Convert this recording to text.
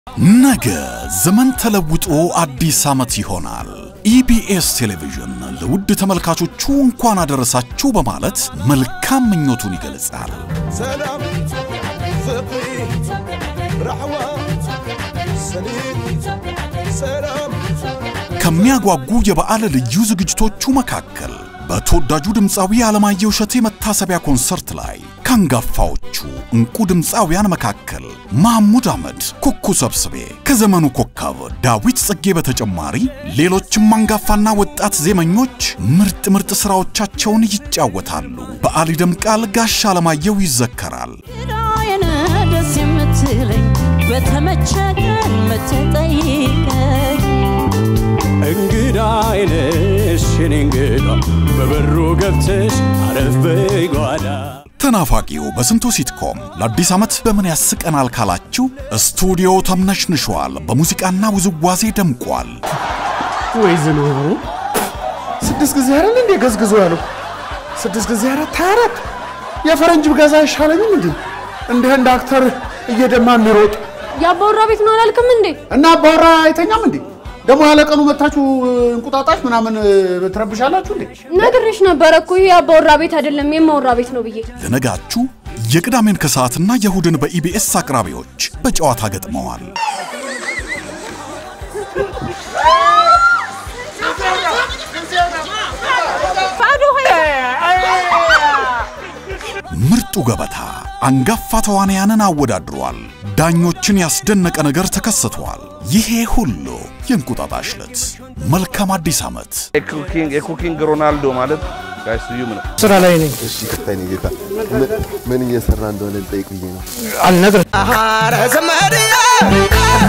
ነገ ዘመን ተለውጦ አዲስ ዓመት ይሆናል። ኢቢኤስ ቴሌቪዥን ለውድ ተመልካቾቹ እንኳን አደረሳችሁ በማለት መልካም ምኞቱን ይገልጻል። ሰላም ፍቅሪ ራሕዋ ሰሊጥ ሰላም ከሚያጓጉ የበዓል ልዩ ዝግጅቶቹ መካከል በተወዳጁ ድምፃዊ አለማየሁ እሸቴ መታሰቢያ ኮንሰርት ላይ ከአንጋፋዎቹ እንቁ ድምፃውያን መካከል ማህሙድ አህመድ፣ ኩኩ ሰብስቤ ከዘመኑ ኮከብ ዳዊት ጽጌ በተጨማሪ ሌሎችም አንጋፋና ወጣት ዜመኞች ምርጥ ምርጥ ሥራዎቻቸውን ይጫወታሉ። በዓል ይደምቃል። ጋሽ አለማየሁ ይዘከራል። ራየነ ደስ የምትለኝ በተመቸ ቀን ምትጠይቀኝ እንግዳ አይነሽ የኔ እንግዳ በበሩ ገብተሽ አረፍ በይ ጓዳ ተናፋቂው በስንቱ ሲትኮም ለአዲስ ዓመት በምን ያስቀናል ካላችሁ ስቱዲዮ ተምነሽንሿል። በሙዚቃና ውዝዋዜ ደምቋል። ወይ ዝናቡ ስድስት ጊዜ አይደል እንዴ ገዝግዞ ያለው? ስድስት ጊዜ አራት ሀያ አራት የፈረንጅ ብገዛ አይሻለኝም እንዴ? እንደ ህንድ አክተር እየደማ የሚሮጥ የአባወራ ቤት ነው አላልክም እንዴ? እና አባወራ አይተኛም እንዴ? ደግሞ ያለቀኑ መታችሁ እንቁጣጣሽ ምናምን ትረብሻላችሁ እንዴ? ነግሬሽ ነበረ እኮ ይሄ የአባወራ ቤት አይደለም የማወራ ቤት ነው ብዬ። ለነጋችሁ የቅዳሜን ከሰዓትና የእሁድን በኢቢኤስ አቅራቢዎች በጨዋታ ገጥመዋል። ምርጡ ገበታ አንጋፋ ተዋንያንን አወዳድሯል። ዳኞችን ያስደነቀ ነገር ተከስቷል። ይሄ ሁሉ የእንቁጣጣሽ ዕለት። መልካም አዲስ ዓመት። የኩኪንግ ሮናልዶ ማለት ጋሽ ስዩም ነው። ስራ ላይ ነኝ እሺ ከፍታኝ ጌታ ምን- ምን እየሰራ እንደሆነ ልጠይቅ ብዬ ነው። አልነግርህ ኧረ ዘመድዬ